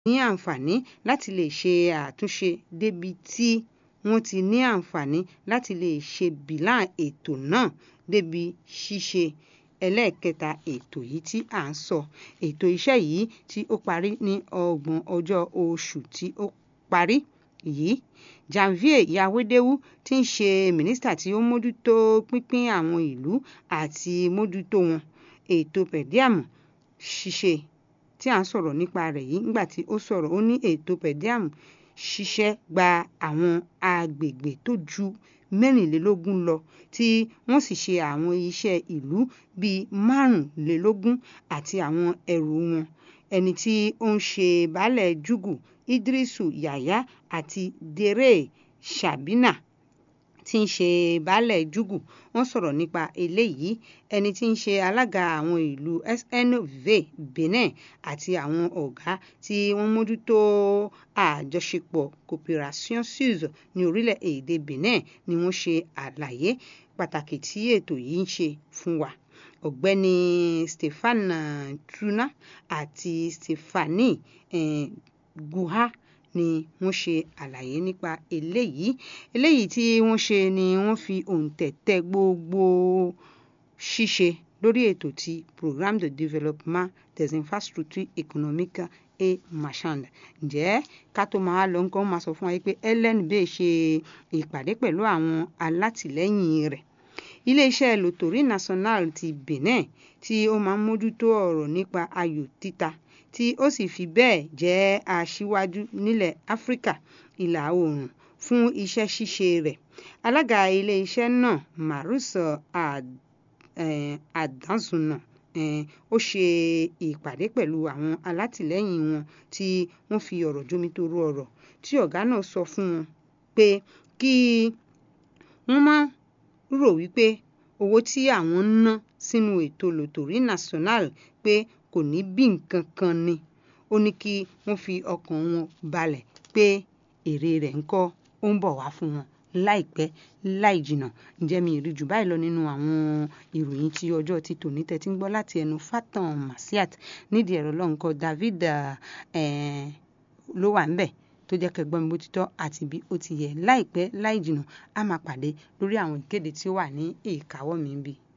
ní àǹfààní láti lè ṣe àtúnṣe débi tí wọ́n ti ní àǹfààní láti lè ṣe bílà ètò náà débi ṣíṣe ẹlẹ́ẹ̀kẹta ètò yìí tí à ń sọ ètò iṣẹ́ yìí tí ó parí ní ọgbọ̀n ọjọ́ oṣù tí ó parí yìí janvier yawedewu tí ń ṣe mínísítà tí ó mójútó pínpín àwọn ìlú àti mójútó wọn ètò pẹ̀díàmù ṣíṣe tí à ń sọ̀rọ̀ nípa rẹ̀ yìí nígbà tí ó sọ̀rọ̀ ó ní ètò pẹ̀díàmù ṣiṣẹ́ gba àwọn agbègbè tó ju mẹ́rìnlélógún lọ tí wọ́n sì ṣe àwọn iṣẹ́ ìlú bíi márùnlélógún àti àwọn ẹrù wọn ẹni tí ó ń ṣe baálẹ̀ júgù idrisu yahya àti dèrè shabina tí ń ṣe baálẹ̀ júgù wọ́n sọ̀rọ̀ nípa eléyìí ẹni tí ń ṣe alága àwọn ìlú snv benin àti àwọn ọ̀gá tí wọ́n mójútó àjọṣepọ̀ cooperation suisse ní orílẹ̀-èdè benin ni wọ́n ṣe àlàyé pàtàkì tí ètò yìí ń ṣe fún wa ọ̀gbẹ́ni stefan truna àti stephanie eh, guha ni wọ́n ṣe àlàyé nípa eléyìí eléyìí tí wọ́n ṣe ni wọ́n fi òǹtẹ̀ tẹ gbogbo ṣíṣe lórí ètò ti programme de développement des infrastructures économiques et marchandes ǹjẹ́ ká tó máa lọ nǹkan máa sọ fún wa pé LNB ṣe ìpàdé pẹ̀lú àwọn alátìlẹ́yìn rẹ̀ iléeṣẹ́ loterie nationale ti Benin tí ó máa ń mójútó ọ̀rọ̀ nípa ayò títa tí ó sì fi bẹ́ẹ̀ jẹ́ aṣíwájú nílẹ̀ áfíríkà ìlà oòrùn fún iṣẹ́ ṣíṣe rẹ̀ alága iléeṣẹ́ náà marus adanzuna ó ṣe ìpàdé pẹ̀lú àwọn alátìlẹ́yìn wọn tí wọ́n fi ọ̀rọ̀ jomitoro ọ̀rọ̀ tí ọ̀gá náà sọ fún wọn pé kí wọ́n má rò wípé owó tí àwọn ń ná sínú ètò loterie nationale pé kò ní bí nǹkan kan ni ó ní kí wọ́n fi ọkàn wọn balẹ̀ pé èrè rẹ̀ ń kọ́ ó ń bọ̀ wá fún wọn láìpẹ́ láì jìnnà ǹjẹ́ mi rí jù báyìí lọ nínú àwọn ìròyìn tí ọjọ́ ti tòní tẹ́tí ń gbọ́ láti ẹnu Fatan Masiat nídìí ẹ̀rọ lọ́nkọ David ló wà ń bẹ̀ tó jẹ́ kẹ́ gbọ́ mi bó ti tọ́ àti bí ó ti yẹ láìpẹ́ láì jìnnà á máa pàdé lórí àwọn ìkéde tí ó wà ní ìkáwọ́ mi bí.